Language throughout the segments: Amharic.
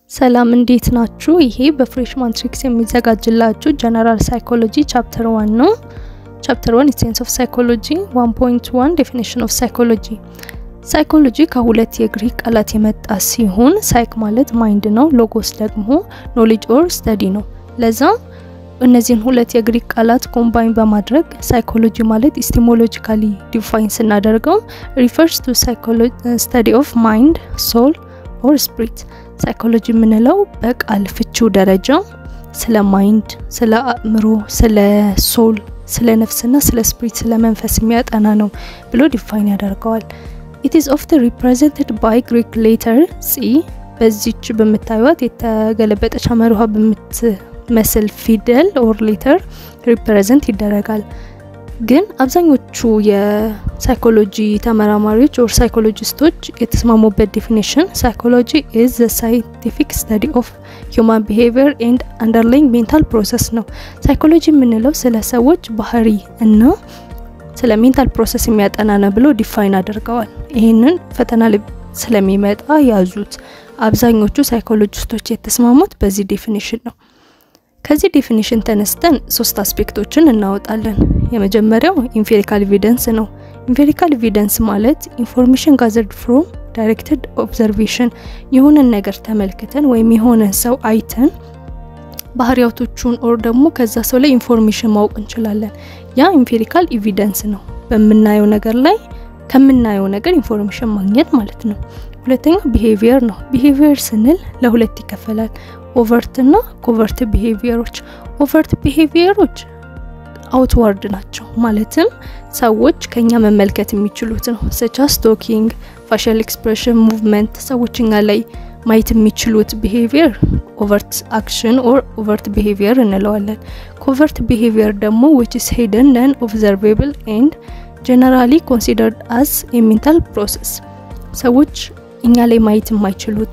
ሰላም እንዴት ናችሁ? ይሄ በፍሬሽማን ትሪክስ የሚዘጋጅላችሁ ጀነራል ሳይኮሎጂ ቻፕተር ዋን ነው። ቻፕተር ዋን ሴንስ ኦፍ ሳይኮሎጂ 1.1 ዴፊኒሽን ኦፍ ሳይኮሎጂ። ሳይኮሎጂ ከሁለት የግሪክ ቃላት የመጣ ሲሆን ሳይክ ማለት ማይንድ ነው፣ ሎጎስ ደግሞ ኖሌጅ ኦር ስተዲ ነው። ለዛ እነዚህን ሁለት የግሪክ ቃላት ኮምባይን በማድረግ ሳይኮሎጂ ማለት ኢስቲሞሎጂካሊ ዲፋይን ስናደርገው ሪፈርስ ቱ ስተዲ ኦፍ ማይንድ ሶል ኦር ስፕሪት ሳይኮሎጂ የምንለው በቃል ፍቺው ደረጃ ስለ ማይንድ፣ ስለ አእምሮ፣ ስለ ሶል፣ ስለ ነፍስና ስለ ስፕሪት ስለ መንፈስ የሚያጠና ነው ብሎ ዲፋይን ያደርገዋል። ኢት ኢዝ ኦፍተን ሪፕሬዘንትድ ባይ ግሪክ ሌተር ሲ በዚች በምታዩት የተገለበጠች አመርሃ በምትመስል ፊደል ኦር ሌተር ሪፕሬዘንት ይደረጋል። ግን አብዛኞቹ የሳይኮሎጂ ተመራማሪዎች ኦር ሳይኮሎጂስቶች የተስማሙበት ዴፊኒሽን ሳይኮሎጂ ኢዝ ዘ ሳይንቲፊክ ስተዲ ኦፍ ሂውማን ቢሄቪየር ኤንድ አንደርላይንግ ሜንታል ፕሮሰስ ነው። ሳይኮሎጂ የምንለው ስለ ሰዎች ባህሪ እና ስለ ሜንታል ፕሮሰስ የሚያጠና ነው ብሎ ዲፋይን አድርገዋል። ይህንን ፈተና ላይ ስለሚመጣ ያዙት። አብዛኞቹ ሳይኮሎጂስቶች የተስማሙት በዚህ ዴፊኒሽን ነው። ከዚህ ዴፊኒሽን ተነስተን ሶስት አስፔክቶችን እናወጣለን። የመጀመሪያው ኢምፔሪካል ኤቪደንስ ነው። ኢምፔሪካል ኤቪደንስ ማለት ኢንፎርሜሽን ጋዘርድ ፍሮም ዳይሬክትድ ኦብዘርቬሽን የሆነን ነገር ተመልክተን ወይም የሆነን ሰው አይተን ባህሪያቶቹን ኦር ደግሞ ከዛ ሰው ላይ ኢንፎርሜሽን ማወቅ እንችላለን። ያ ኢምፔሪካል ኤቪደንስ ነው። በምናየው ነገር ላይ ከምናየው ነገር ኢንፎርሜሽን ማግኘት ማለት ነው። ሁለተኛው ቢሄቪየር ነው። ቢሄቪየር ስንል ለሁለት ይከፈላል። ኦቨርት እና ኮቨርት ቢሄቪየሮች። ኦቨርት ቢሄቪየሮች አውትዋርድ ናቸው፣ ማለትም ሰዎች ከኛ መመልከት የሚችሉት ነው። ሰቻስ ቶኪንግ፣ ፋሻል ኤክስፕሬሽን፣ ሙቭመንት ሰዎች እኛ ላይ ማየት የሚችሉት ቢሄቪየር ኦቨርት አክሽን ኦር ኦቨርት ቢሄቪየር እንለዋለን። ኮቨርት ቢሄቪየር ደግሞ ዊች ኢስ ሂደን ነን ኦብዘርቬብል ኤንድ ጀነራሊ ኮንሲደርድ አስ የሜንታል ፕሮሰስ ሰዎች እኛ ላይ ማየት የማይችሉት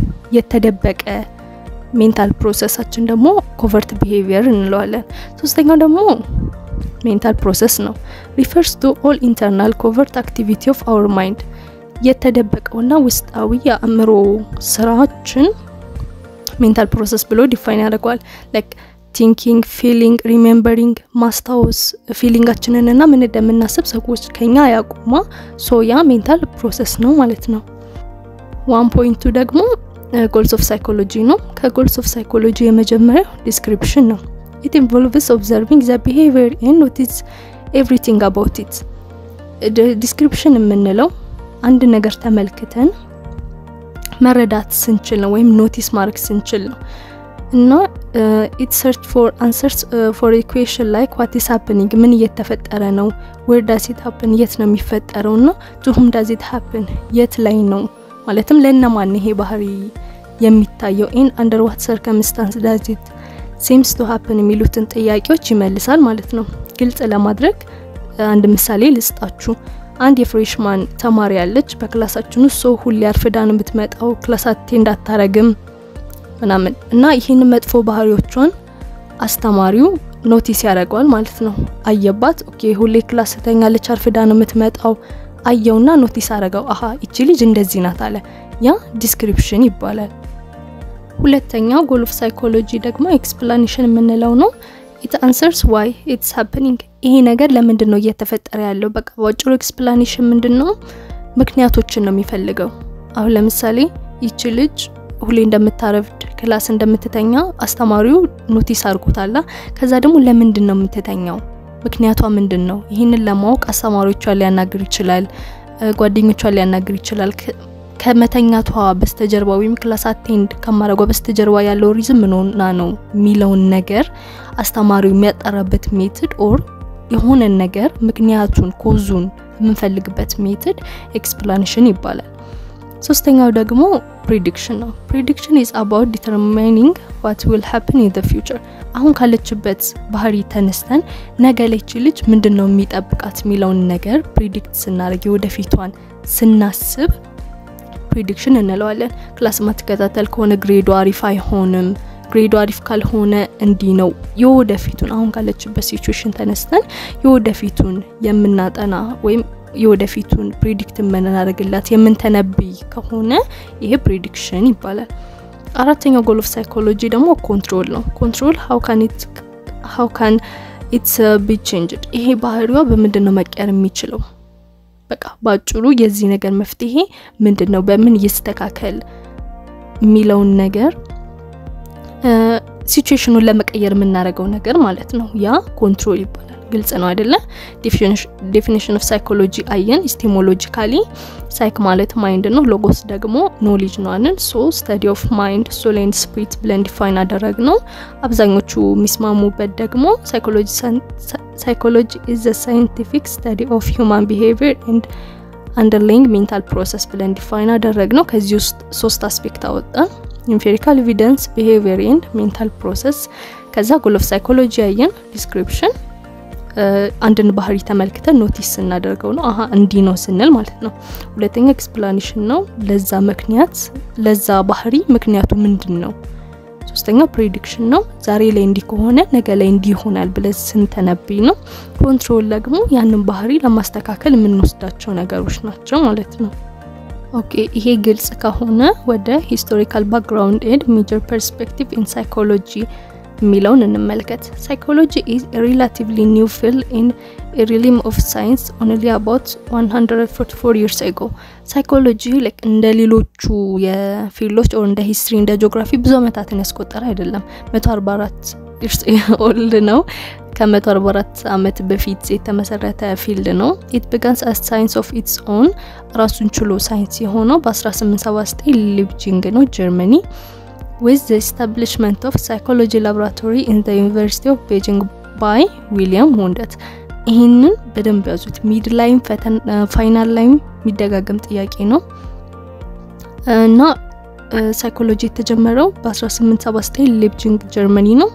የተደበቀ ሜንታል ፕሮሰሳችን ደግሞ ኮቨርት ቢሄቪየር እንለዋለን። ሶስተኛው ደግሞ ሜንታል ፕሮሰስ ነው። ሪፈርስ ቱ ኦል ኢንተርናል ኮቨርት አክቲቪቲ ኦፍ አወር ማይንድ የተደበቀውና ውስጣዊ የአእምሮ ስራችን ሜንታል ፕሮሰስ ብሎ ዲፋይን ያደርገዋል። ላይክ ቲንኪንግ፣ ፊሊንግ፣ ሪሜምበሪንግ ማስታወስ ፊሊንጋችንን እና ምን እንደምናስብ ሰዎች ከኛ ያቁማ ሶያ ሜንታል ፕሮሰስ ነው ማለት ነው። ዋን ፖይንቱ ደግሞ ጎልስ ኦፍ ሳይኮሎጂ ነው። ከጎልስ ኦፍ ሳይኮሎጂ የመጀመሪያው ዲስክሪፕሽን ነው። ኢት ኢንቮልቭስ ኦብዘርቪንግ ዘ ቢሄቪየር ኤንድ ኖቲስ ኤቭሪቲንግ አባውት ኢት። ዲስክሪፕሽን የምንለው አንድ ነገር ተመልክተን መረዳት ስንችል ነው ወይም ኖቲስ ማድረግ ስንችል ነው እና ኢት ሰርች ፎር አንሰርስ ፎር ኢኩዌሽን ላይክ ዋት ኢስ ሀፕኒንግ ምን እየተፈጠረ ነው፣ ዌር ዳዝ ኢት ሀፕን የት ነው የሚፈጠረው፣ እና ቱሁም ዳዝ ኢት ሀፕን የት ላይ ነው ማለትም ለእነማን ይሄ ባህሪ የሚታየው ኢን አንደር ዋት ሰርከምስታንስ ዳዝ ኢት ሲምስ ቱ ሀፕን የሚሉትን ጥያቄዎች ይመልሳል ማለት ነው። ግልጽ ለማድረግ አንድ ምሳሌ ልስጣችሁ። አንድ የፍሬሽማን ተማሪ ያለች በክላሳችን ውስጥ ሰው ሁሌ አርፍዳ ነው የምትመጣው፣ ክላስ አቴንድ አታረግም ምናምን እና ይህን መጥፎ ባህሪዎቿን አስተማሪው ኖቲስ ያደርገዋል ማለት ነው። አየባት። ኦኬ ሁሌ ክላስ ተኛለች፣ አርፍዳ ነው የምትመጣው አየውና ኖቲስ አረገው። አሀ ይቺ ልጅ እንደዚህ ናት አለ። ያ ዲስክሪፕሽን ይባላል። ሁለተኛው ጎል ኦፍ ሳይኮሎጂ ደግሞ ኤክስፕላኔሽን የምንለው ነው። ኢት አንሰርስ ዋይ ኢትስ ሃፕኒንግ ይሄ ነገር ለምንድን ነው እየተፈጠረ ያለው? በቃ በአጭሩ ኤክስፕላኔሽን ምንድን ነው? ምክንያቶችን ነው የሚፈልገው። አሁን ለምሳሌ ይቺ ልጅ ሁሌ እንደምታረፍድ ክላስ እንደምትተኛ አስተማሪው ኖቲስ አድርጎታላ። ከዛ ደግሞ ለምንድን ነው የምትተኛው ምክንያቷ ምንድን ነው? ይህንን ለማወቅ አስተማሪዎቿን ሊያናግር ይችላል፣ ጓደኞቿን ሊያናግር ይችላል። ከመተኛቷ በስተጀርባ ወይም ክላስ አቴንድ ከማድረጓ በስተጀርባ ያለው ሪዝም ምንሆና ነው የሚለውን ነገር አስተማሪው የሚያጠራበት ሜትድ ኦር የሆነን ነገር ምክንያቱን ኮዙን የምንፈልግበት ሜትድ ኤክስፕላኔሽን ይባላል። ሶስተኛው ደግሞ ፕሪዲክሽን ነው። ፕሪዲክሽን ኢዝ አባውት ዲተርሚኒንግ ዋት ዊል ሃፕን ኢን ዘ ፊውቸር አሁን ካለችበት ባህሪ ተነስተን ነገ ላይች ልጅ ምንድን ነው የሚጠብቃት የሚለውን ነገር ፕሪዲክት ስናደርግ የወደፊቷን ስናስብ ፕሪዲክሽን እንለዋለን። ክላስ ማትከታተል ከሆነ ግሬዶ አሪፍ አይሆንም፣ ግሬዶ አሪፍ ካልሆነ እንዲህ ነው። የወደፊቱን አሁን ካለችበት ሲቹዌሽን ተነስተን የወደፊቱን የምናጠና ወይም የወደፊቱን ፕሪዲክት የምናደርግላት የምንተነብይ ከሆነ ይሄ ፕሪዲክሽን ይባላል። አራተኛው ጎል ኦፍ ሳይኮሎጂ ደግሞ ኮንትሮል ነው። ኮንትሮል ሀው ካን ኢትስ ቢ ቼንጅድ፣ ይሄ ባህሪዋ በምንድን ነው መቀየር የሚችለው? በቃ በአጭሩ የዚህ ነገር መፍትሄ ምንድን ነው፣ በምን ይስተካከል የሚለውን ነገር ሲቹዌሽኑን ለመቀየር የምናደርገው ነገር ማለት ነው። ያ ኮንትሮል ይባላል። ግልጽ ነው አይደለ? ዴፊኒሽን ኦፍ ሳይኮሎጂ አየን። ኢስቲሞሎጂካሊ ሳይክ ማለት ማይንድ ነው። ሎጎስ ደግሞ ኖሌጅ ነው አለን። ሶ ስተዲ ኦፍ ማይንድ ሶል ኤንድ ስፒሪት ብለን ዲፋይን አደረግ ነው። አብዛኞቹ የሚስማሙበት ደግሞ ሳይኮሎጂ ኢዝ ዘ ሳይንቲፊክ ስተዲ ኦፍ ሂውማን ቢሄቪየር ኤንድ አንደርላይንግ ሜንታል ፕሮሰስ ብለን ዲፋይን አደረግ ነው። ከዚህ ውስጥ ሶስት አስፔክት አወጣን። ኢምፔሪካል ኤቪደንስ፣ ቢሄቪየር ኤንድ ሜንታል ፕሮሰስ። ከዛ ጎል ኦፍ ሳይኮሎጂ ያየን ዲስክሪፕሽን አንድን ባህሪ ተመልክተን ኖቲስ ስናደርገው ነው። አሀ እንዲህ ነው ስንል ማለት ነው። ሁለተኛ ኤክስፕላኔሽን ነው። ለዛ ምክንያት ለዛ ባህሪ ምክንያቱ ምንድን ነው? ሶስተኛ ፕሬዲክሽን ነው። ዛሬ ላይ እንዲህ ከሆነ ነገ ላይ እንዲህ ይሆናል ብለን ስንተነብይ ነው። ኮንትሮል ደግሞ ያንን ባህሪ ለማስተካከል የምንወስዳቸው ነገሮች ናቸው ማለት ነው። ኦኬ ይሄ ግልጽ ከሆነ ወደ ሂስቶሪካል ባክግራውንድ ኤንድ ሜጀር ፐርስፔክቲቭ ኢን ሳይኮሎጂ የሚለውን እንመልከት። ሳይኮሎጂ ኢዝ ሪላቲቭሊ ኒው ፊልድ ኢን ሪሊም ኦፍ ሳይንስ ኦንሊ አባውት 144 ይርስ አጎ። ሳይኮሎጂ እንደ ሌሎቹ የፊልዶች ኦር እንደ ሂስትሪ እንደ ጂኦግራፊ ብዙ ዓመታትን ያስቆጠረ አይደለም። 144 ይርስ ኦልድ ነው። ከ144 ዓመት በፊት የተመሰረተ ፊልድ ነው። ኢት ቢጋንስ አስ ሳይንስ ኦፍ ኢትስ ኦን ራሱን ችሎ ሳይንስ የሆነው በ1879 ሊፕጂንግ ነው ጀርመኒ with the establishment of psychology laboratory in the University of Beijing by ዊሊያም ወንደት። ይህንን በደንብ ያዙት። ሚድ ላይም ፋይናል ላይም የሚደጋገም ጥያቄ ነው እና ሳይኮሎጂ የተጀመረው በ1879 ሌፕጂንግ ጀርመኒ ነው።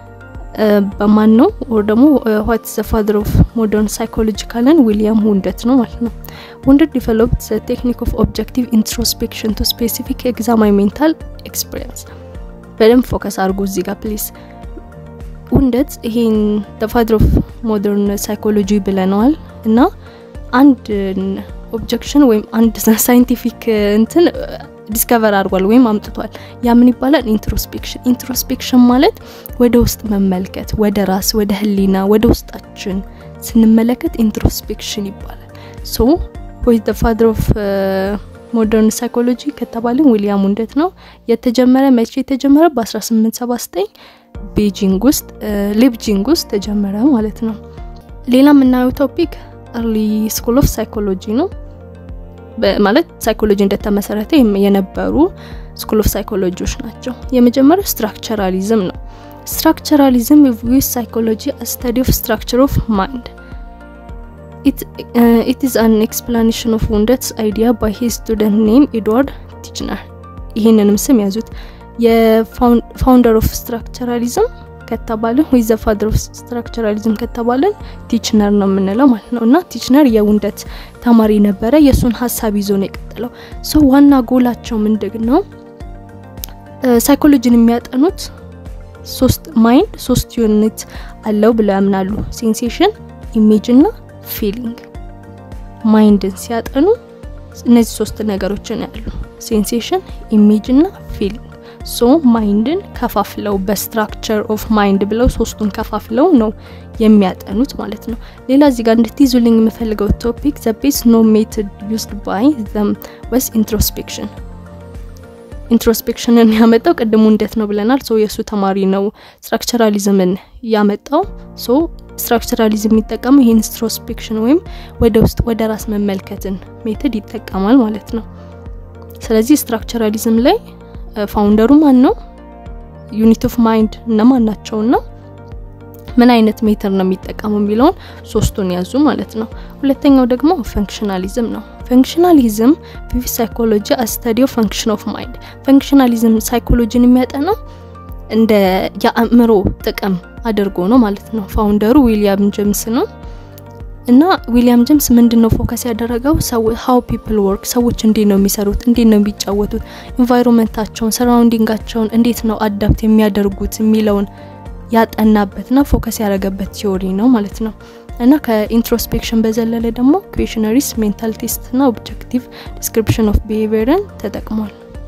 በማን ነው ወር ደግሞ ዋት ዘ ፋዘር ኦፍ ሞደርን ሳይኮሎጂ ካለን ዊሊያም ውንደት ነው ማለት ነው። ውንደት ዲቨሎፕድ ዘ ቴክኒክ ኦፍ ኦብጀክቲቭ ኢንትሮስፔክሽን ቱ ስፔሲፊክ ኤግዛማይ ሜንታል ኤክስፒሪየንስ። በደንብ ፎከስ አድርጉ እዚህ ጋር ፕሊዝ። ውንደት ይሄን ዘ ፋዘር ኦፍ ሞደርን ሳይኮሎጂ ብለነዋል እና አንድ ኦብጀክሽን ወይም አንድ ሳይንቲፊክ እንትን ዲስከቨር አድርጓል ወይም አምጥቷል። ያ ምን ይባላል? ኢንትሮስፔክሽን። ኢንትሮስፔክሽን ማለት ወደ ውስጥ መመልከት፣ ወደ ራስ፣ ወደ ህሊና፣ ወደ ውስጣችን ስንመለከት ኢንትሮስፔክሽን ይባላል። ሶ ወይ ዘ ፋዘር ኦፍ ሞደርን ሳይኮሎጂ ከተባልን ዊሊያም ውንደት ነው። የተጀመረ መቼ የተጀመረ? በ1879 ቤጂንግ ውስጥ ሌፕጂንግ ውስጥ ተጀመረ ማለት ነው። ሌላ የምናየው ቶፒክ አርሊ ስኩል ኦፍ ሳይኮሎጂ ነው። ማለት ሳይኮሎጂ እንደተመሰረተ የነበሩ ስኩል ኦፍ ሳይኮሎጂዎች ናቸው። የመጀመሪያው ስትራክቸራሊዝም ነው። ስትራክቸራሊዝም ቪውስ ሳይኮሎጂ ስተዲ ኦፍ ስትራክቸር ኦፍ ማይንድ ኢት ኢዝ አን ኤክስፕላኔሽን ኦፍ ውንደትስ አይዲያ ባይ ሂዝ ስቱደንት ኔም ኤድዋርድ ቲችነር። ይህንንም ስም ያዙት። የፋውንደር ኦፍ ስትራክቸራሊዝም ከተባለን ወይ ዘ ፋዘር ኦፍ ስትራክቸራሊዝም ከተባለን ቲችነር ነው የምንለው ማለት ነው። እና ቲችነር የውንደት ተማሪ ነበረ። የእሱን ሀሳብ ይዞ ነው የቀጠለው። ሰው ዋና ጎላቸው ምንድን ነው? ሳይኮሎጂን የሚያጠኑት ሶስት ማይንድ ሶስት ዩኒት አለው ብለው ያምናሉ። ሴንሴሽን፣ ኢሜጅ እና ፊሊንግ። ማይንድን ሲያጠኑ እነዚህ ሶስት ነገሮችን ያሉ ሴንሴሽን፣ ኢሜጅ እና ፊሊንግ ሶ ማይንድን ከፋፍለው በስትራክቸር ኦፍ ማይንድ ብለው ሶስቱን ከፋፍለው ነው የሚያጠኑት ማለት ነው። ሌላ እዚህ ጋር እንድትይዙልኝ የምፈልገው ቶፒክ ዘ ቤስ ኖ ሜትድ ዩዝድ ባይ ዘም ወስ ኢንትሮስፔክሽን። ኢንትሮስፔክሽንን ያመጣው ቅድሙ እንዴት ነው ብለናል። ሶ የእሱ ተማሪ ነው ስትራክቸራሊዝምን ያመጣው። ሶ ስትራክቸራሊዝም የሚጠቀመው ይህ ኢንትሮስፔክሽን ወይም ወደ ውስጥ ወደ ራስ መመልከትን ሜትድ ይጠቀማል ማለት ነው። ስለዚህ ስትራክቸራሊዝም ላይ ፋውንደሩ ማን ነው? ዩኒት ኦፍ ማይንድ እነማን ናቸው? እና ምን አይነት ሜተር ነው የሚጠቀመው የሚለውን ሶስቱን ያዙ ማለት ነው። ሁለተኛው ደግሞ ፈንክሽናሊዝም ነው። ፈንክሽናሊዝም ቪቪ ሳይኮሎጂ አስተዲዮ ፈንክሽን ኦፍ ማይንድ። ፈንክሽናሊዝም ሳይኮሎጂን የሚያጠናው እንደ የአእምሮ ጥቅም አድርጎ ነው ማለት ነው። ፋውንደሩ ዊሊያም ጄምስ ነው። እና ዊሊያም ጄምስ ምንድን ነው ፎከስ ያደረገው ሀው ፒፕል ወርክ ሰዎች እንዴት ነው የሚሰሩት፣ እንዴት ነው የሚጫወቱት፣ ኢንቫይሮንመንታቸውን፣ ሰራውንዲንጋቸውን እንዴት ነው አዳፕት የሚያደርጉት የሚለውን ያጠናበትና ፎከስ ያደረገበት ቲዮሪ ነው ማለት ነው። እና ከኢንትሮስፔክሽን በዘለለ ደግሞ ኩዌሽነሪስ፣ ሜንታል ቴስት እና ኦብጀክቲቭ ዲስክሪፕሽን ኦፍ ቢሄቪየርን ተጠቅሟል።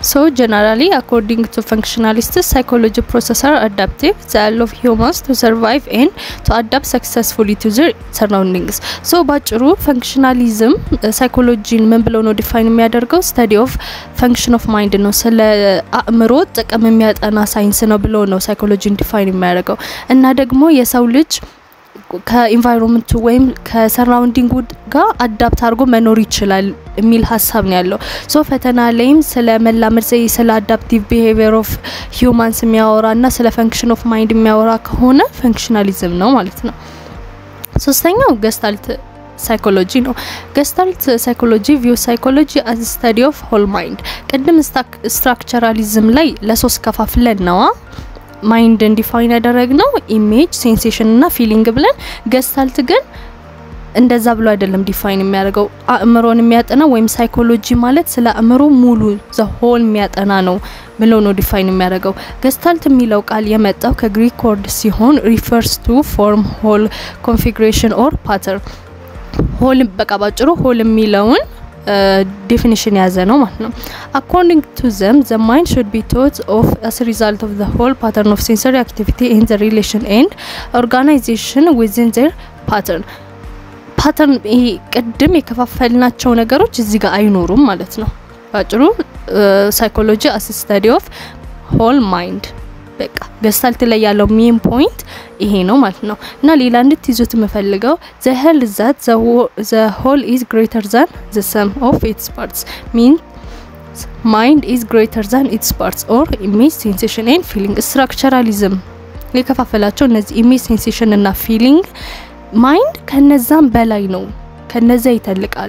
So generally, according to functionalists, psychology processes are adaptive. They allow humans to survive and to adapt successfully to their surroundings. So ባጭሩ ፈንክሽናሊዝም ሳይኮሎጂን ምን ብለው ነው ዲፋይን የሚያደርገው? ስተዲ ኦፍ ፈንክሽን ኦፍ ማይንድ ነው። ስለ አእምሮ ጥቅም የሚያጠና ሳይንስ ነው ብሎ ነው ሳይኮሎጂን ዲፋይን የሚያደርገው እና ደግሞ የሰው ልጅ ከኢንቫይሮንመንቱ ወይም ከሰራውንዲንጉ ጋር አዳፕት አድርጎ መኖር ይችላል የሚል ሀሳብ ነው ያለው። ሶ ፈተና ላይም ስለ መላመድ ዘይ ስለ አዳፕቲቭ ቢሄቪየር ኦፍ ሂውማንስ የሚያወራ እና ስለ ፈንክሽን ኦፍ ማይንድ የሚያወራ ከሆነ ፈንክሽናሊዝም ነው ማለት ነው። ሶስተኛው ገስታልት ሳይኮሎጂ ነው። ገስታልት ሳይኮሎጂ ቪው ሳይኮሎጂ አዝ ስተዲ ኦፍ ሆል ማይንድ። ቅድም ስትራክቸራሊዝም ላይ ለሶስት ከፋፍለን ነዋ ማይንድ እንዲፋይን ያደረግ ነው ኢሜጅ ሴንሴሽን እና ፊሊንግ ብለን ገስታልት ግን እንደዛ ብሎ አይደለም ዲፋይን የሚያደርገው አእምሮን የሚያጠና ወይም ሳይኮሎጂ ማለት ስለ አእምሮ ሙሉ ዘሆል የሚያጠና ነው ብሎ ነው ዲፋይን የሚያደርገው። ገስታልት የሚለው ቃል የመጣው ከግሪክ ወርድ ሲሆን ሪፈርስ ቱ ፎርም ሆል ኮንፊግሬሽን ኦር ፓተርን ሆል በቃ ባጭሩ ሆል የሚለውን ዴፊኒሽን የያዘ ነው ማለት ነው። አኮርዲንግ ቱ ዘም ዘ ማይንድ ሹድ ቢ ቶት ኦፍ አስ ሪዛልት ኦፍ ዘ ሆል ፓተርን ኦፍ ሴንሰሪ አክቲቪቲ ኤንድ ዘ ሪሌሽን ኤንድ ኦርጋናይዜሽን ዊዝን ዘር ፓተርን ፓተርን ይሄ ቅድም የከፋፈልናቸው ነገሮች እዚህ ጋር አይኖሩም ማለት ነው። ባጭሩ ሳይኮሎጂ አስ ስታዲ ኦፍ ሆል ማይንድ በቃ ገስታልት ላይ ያለው ሜን ፖይንት ይሄ ነው ማለት ነው። እና ሌላ እንድትይዙት የምፈልገው ዘ ሄል ዛት ዘ ሆል ኢዝ ግሬተር ዛን ዘ ሰም ኦፍ ኢትስ ፓርትስ ሚን ማይንድ ኢዝ ግሬተር ዛን ኢትስ ፓርትስ ኦር ኢሜጅ ሴንሴሽን ኤንድ ፊሊንግ ስትራክቸራሊዝም የከፋፈላቸው እነዚህ ኢሜጅ ሴንሴሽን እና ፊሊንግ ማይንድ ከነዛም በላይ ነው፣ ከነዛ ይተልቃል።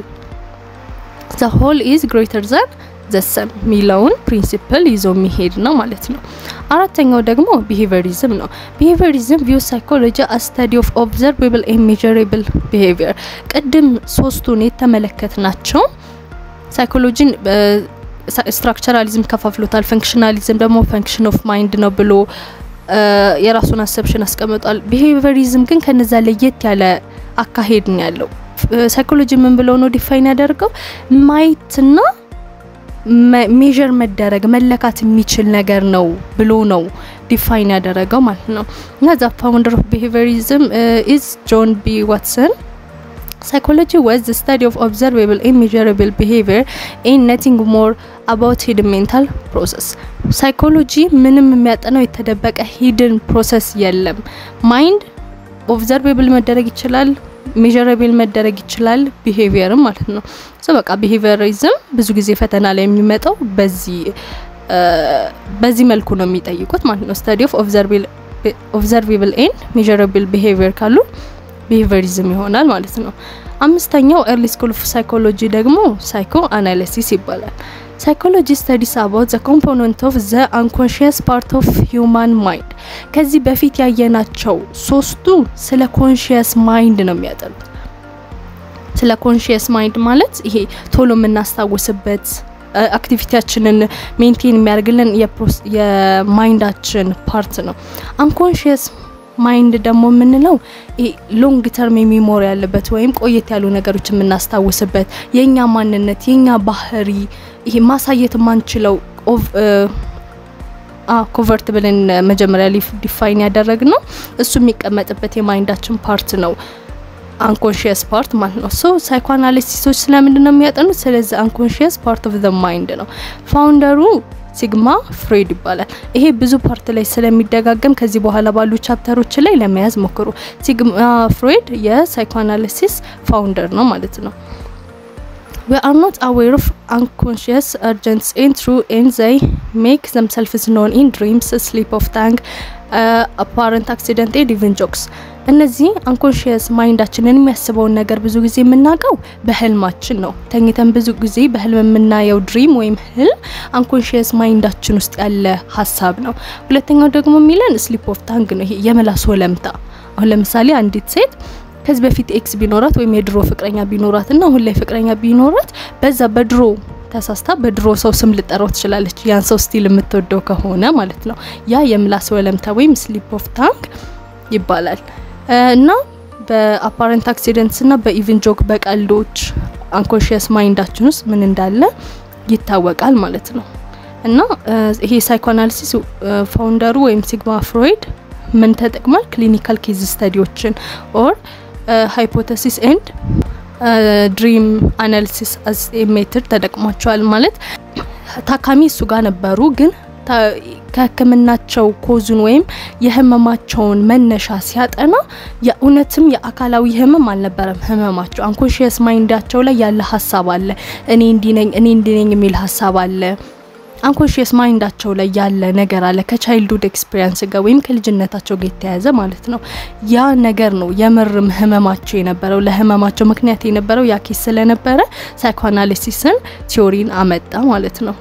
ዘ ሆል ኢዝ ግሬተር ዛን ዘሰም የሚለውን ፕሪንሲፕል ይዞ የሚሄድ ነው ማለት ነው። አራተኛው ደግሞ ቢሄቪየሪዝም ነው። ቢሄቪየሪዝም ቪው ሳይኮሎጂ አ ስተዲ ኦፍ ኦብዘርቬብል ኤንድ ሜዠረብል ቢሄቪየር። ቅድም ሶስቱን የተመለከት ናቸው። ሳይኮሎጂን ስትራክቸራሊዝም ከፋፍሎታል። ፈንክሽናሊዝም ደግሞ ፈንክሽን ኦፍ ማይንድ ነው ብሎ የራሱን አሰብሽን አስቀምጧል። ቢሄቪየሪዝም ግን ከነዛ ለየት ያለ አካሄድ ነው ያለው። ሳይኮሎጂ ምን ብለው ነው ዲፋይን ያደርገው ማየትና ሜዥር መደረግ መለካት የሚችል ነገር ነው ብሎ ነው ዲፋይን ያደረገው ማለት ነው። እና ዛ ፋውንደር ኦፍ ቢሄቪየሪዝም ኢዝ ጆን ቢ ዋትሰን ሳይኮሎጂ ዋዝ ዘ ስታዲ ኦፍ ኦብዘርቬብል ኤንድ ሜዠረብል ቢሄቪየር ኤንድ ነቲንግ ሞር አባውት ሂድን ሜንታል ፕሮሰስ። ሳይኮሎጂ ምንም የሚያጠናው የተደበቀ ሂድን ፕሮሰስ የለም። ማይንድ ኦብዘርቬብል መደረግ ይችላል ሜዠረብል መደረግ ይችላል ቢሄቪየርም ማለት ነው። ሶ በቃ ቢሄቪየሪዝም ብዙ ጊዜ ፈተና ላይ የሚመጣው በዚህ በዚህ መልኩ ነው የሚጠይቁት ማለት ነው። ስታዲ ኦፍ ኦብዘርቬብል ኤንድ ሜዠረብል ቢሄቪየር ካሉ ቢሄቪየሪዝም ይሆናል ማለት ነው። አምስተኛው ኤርሊ ስኩል ኦፍ ሳይኮሎጂ ደግሞ ሳይኮ አናሊሲስ ይባላል። ሳይኮሎጂ ስተዲስ አባውት ዘ ኮምፖነንት ኦፍ ዘ አንኮንሽየስ ፓርት ኦፍ ሂውማን ማይንድ። ከዚህ በፊት ያየናቸው ሶስቱ ስለ ኮንሽየስ ማይንድ ነው የሚያጠኑት። ስለ ኮንሽየስ ማይንድ ማለት ይሄ ቶሎ የምናስታውስበት አክቲቪቲያችንን ሜንቴን የሚያደርግልን የማይንዳችን ፓርት ነው። አንኮንሽየስ ማይንድ ደግሞ የምንለው ሎንግ ተርም የሚሞሪ ያለበት ወይም ቆየት ያሉ ነገሮች የምናስታውስበት የኛ ማንነት የኛ ባህሪ ይሄ ማሳየት የማንችለው ኮቨርት ብለን መጀመሪያ ዲፋይን ያደረግ ነው። እሱ የሚቀመጥበት የማይንዳችን ፓርት ነው አንኮንሽየስ ፓርት ማለት ነው። ሶ ሳይኮአናሊሲሶች ስለምንድን ነው የሚያጠኑት? ስለዚህ አንኮንሽየስ ፓርት ኦፍ ዘ ማይንድ ነው። ፋውንደሩ ሲግማ ፍሬድ ይባላል። ይሄ ብዙ ፓርት ላይ ስለሚደጋገም ከዚህ በኋላ ባሉ ቻፕተሮች ላይ ለመያዝ ሞክሩ። ሲግማ ፍሬድ የሳይኮአናሊሲስ ፋውንደር ነው ማለት ነው። we are not aware of unconscious urgents in true and they make themselves known in dreams sleep of tongue uh, apparent accident and even jokes እነዚህ አንኮንሽየስ ማይንዳችንን የሚያስበውን ነገር ብዙ ጊዜ የምናውቀው በህልማችን ነው። ተኝተን ብዙ ጊዜ በህልም የምናየው ድሪም ወይም ህልም አንኮንሽየስ ማይንዳችን ውስጥ ያለ ሀሳብ ነው። ሁለተኛው ደግሞ የሚለን ስሊፕ ኦፍ ታንግ ነው። ይሄ የምላስ ወለምታ። አሁን ለምሳሌ አንዲት ሴት ከዚህ በፊት ኤክስ ቢኖራት ወይም የድሮ ፍቅረኛ ቢኖራት እና አሁን ላይ ፍቅረኛ ቢኖራት በዛ በድሮ ተሳስታ በድሮ ሰው ስም ልጠራው ትችላለች። ያን ሰው ስቲል የምትወደው ከሆነ ማለት ነው። ያ የምላስ ወለምታ ወይም ስሊፕ ኦፍ ታንግ ይባላል እና በአፓረንት አክሲደንትስ እና በኢቭን ጆክ በቀልዶች አንኮንሽየስ ማይንዳችን ውስጥ ምን እንዳለ ይታወቃል ማለት ነው። እና ይሄ ሳይኮአናሊሲስ ፋውንደሩ ወይም ሲግማ ፍሮይድ ምን ተጠቅሟል? ክሊኒካል ኬዝ ስተዲዎችን ኦር ሃይፖተሲስ ኤንድ ድሪም አናሊሲስ አዝ ሜትድ ተጠቅሟቸዋል። ማለት ታካሚ እሱ ጋር ነበሩ ግን ከህክምናቸው ኮዙን ወይም የህመማቸውን መነሻ ሲያጠና የእውነትም የአካላዊ ህመም አልነበረም ህመማቸው። አንኮንሽየስ ማይንዳቸው ላይ ያለ ሀሳብ አለ። እኔ እንዲነኝ እኔ እንዲነኝ የሚል ሀሳብ አለ። አንኮንሽየስ ማይንዳቸው ላይ ያለ ነገር አለ ከቻይልድሁድ ኤክስፒሪንስ ጋር ወይም ከልጅነታቸው ጋር የተያያዘ ማለት ነው። ያ ነገር ነው የምርም ህመማቸው የነበረው ለህመማቸው ምክንያት የነበረው ያ ኬስ ስለነበረ ሳይኮአናሊሲስን ቲዮሪን አመጣ ማለት ነው።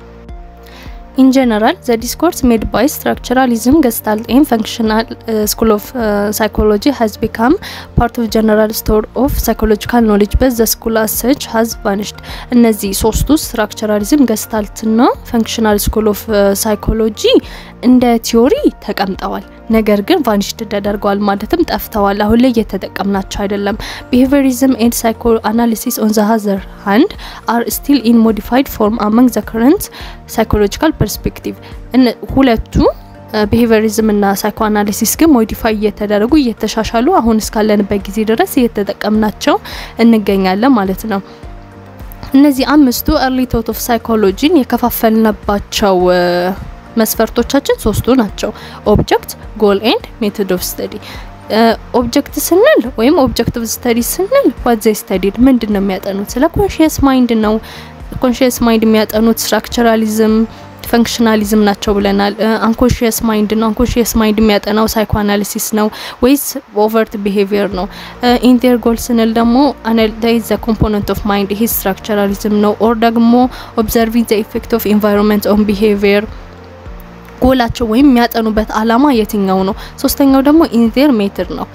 In general, the discourse made by structuralism, Gestalt and functional uh, school of uh, psychology has become part of general store of psychological knowledge, but the school as such has vanished. እነዚህ ሶስቱ ስትራክቸራሊዝም፣ ገስታልት ና ፈንክሽናል ስኩል ኦፍ ሳይኮሎጂ እንደ ቲዮሪ ተቀምጠዋል። ነገር ግን ቫኒሽድ ተደርገዋል ማለትም ጠፍተዋል። አሁን ላይ እየተጠቀምናቸው አይደለም። ቢሄቪየሪዝም ኤንድ ሳይኮ አናሊሲስ ኦን ዘ ሀዘር ሃንድ አር ስቲል ኢን ሞዲፋይድ ፎርም አመንግ ዘ ከረንት ሳይኮሎጂካል ፐርስፔክቲቭ ሁለቱ ቢሄቪየሪዝም እና ሳይኮ አናሊሲስ ግን ሞዲፋይ እየተደረጉ እየተሻሻሉ አሁን እስካለንበት ጊዜ ድረስ እየተጠቀምናቸው እንገኛለን ማለት ነው። እነዚህ አምስቱ ኤርሊ ቶት ኦፍ ሳይኮሎጂን የከፋፈልንባቸው መስፈርቶቻችን ሶስቱ ናቸው። ኦብጀክት፣ ጎል ኤንድ ሜቶድ ኦፍ ስተዲ። ኦብጀክት ስንል ወይም ኦብጀክቲቭ ስተዲ ስንል ዋት ዘይ ስተዲድ ምንድን ነው የሚያጠኑት? ስለ ኮንሽየስ ማይንድ ነው። ኮንሽየስ ማይንድ የሚያጠኑት ስትራክቸራሊዝም ፈንክሽናሊዝም ናቸው ብለናል። አንኮንሽየስ ማይንድ ነው። አንኮንሽየስ ማይንድ የሚያጠናው ሳይኮአናሊሲስ ነው ወይስ ኦቨርት ቢሄቪየር ነው? ኢንቴር ጎል ስንል ደግሞ አናላይዝ ዘ ኮምፖነንት ኦፍ ማይንድ ይሄ ስትራክቸራሊዝም ነው። ኦር ደግሞ ኦብዘርቪንግ ዘ ኢፌክት ኦፍ ኢንቫይሮንመንት ኦን ቢሄቪየር ጎላቸው ወይም የሚያጠኑበት አላማ የትኛው ነው? ሶስተኛው ደግሞ ኢንቴር ሜትድ ነው።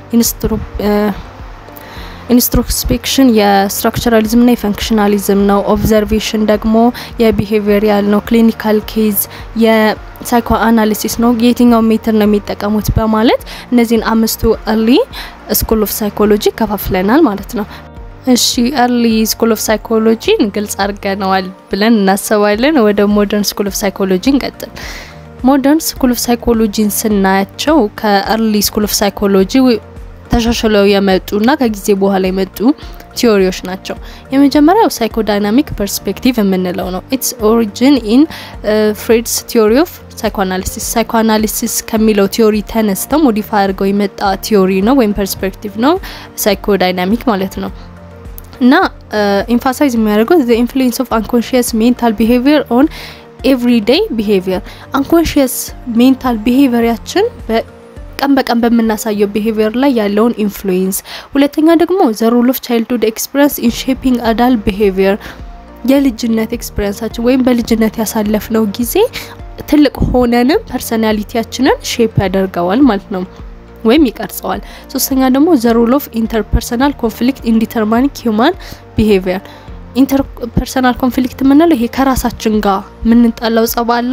ኢንስትሮስፔክሽን የስትራክቸራሊዝም ና የፈንክሽናሊዝም ነው። ኦብዘርቬሽን ደግሞ የቢሄቪየራል ነው። ክሊኒካል ኬዝ የሳይኮ አናሊሲስ ነው። የትኛው ሜትር ነው የሚጠቀሙት በማለት እነዚህን አምስቱ እርሊ ስኩል ኦፍ ሳይኮሎጂ ከፋፍለናል ማለት ነው። እሺ ኤርሊ ስኩል ኦፍ ሳይኮሎጂን ግልጽ አድርገነዋል ብለን እናስባለን። ወደ ሞደርን ስኩል ኦፍ ሳይኮሎጂ እንቀጥል። ሞደርን ስኩል ኦፍ ሳይኮሎጂን ስናያቸው ከኤርሊ ስኩል ኦፍ ሳይኮሎጂ ተሻሽለው የመጡና ከጊዜ በኋላ የመጡ ቲዮሪዎች ናቸው። የመጀመሪያው ሳይኮዳይናሚክ ፐርስፔክቲቭ የምንለው ነው። ኢትስ ኦሪጂን ኢን ፍሬድስ ቲዮሪ ኦፍ ሳይኮአናሊሲስ ሳይኮአናሊሲስ ከሚለው ቲዮሪ ተነስተው ሞዲፋይ አድርገው የመጣ ቲዮሪ ነው ወይም ፐርስፔክቲቭ ነው ሳይኮዳይናሚክ ማለት ነው። እና ኢንፋሳይዝ የሚያደርገው ዘ ኢንፍሉዌንስ ኦፍ አንኮንሽየስ ሜንታል ቢሄቪየር ኦን ኤቭሪዴይ ቢሄቪየር አንኮንሽየስ ሜንታል ቢሄቪየራችን ቀን በቀን በምናሳየው ቢሄቪየር ላይ ያለውን ኢንፍሉዌንስ። ሁለተኛ ደግሞ ዘ ሮል ኦፍ ቻይልድሁድ ኤክስፒሪንስ ኢን ሼፒንግ አዳል ቢሄቪየር የልጅነት ኤክስፒሪንሳችን ወይም በልጅነት ያሳለፍነው ጊዜ ትልቅ ሆነንም ፐርሰናሊቲያችንን ሼፕ ያደርገዋል ማለት ነው ወይም ይቀርጸዋል። ሶስተኛ ደግሞ ዘ ሮል ኦፍ ኢንተርፐርሰናል ኮንፍሊክት ኢን ዲተርማኒንግ ሂውማን ቢሄቪየር ኢንተርፐርሰናል ኮንፍሊክት የምንለው ይሄ ከራሳችን ጋር የምንጣላው ጸባላ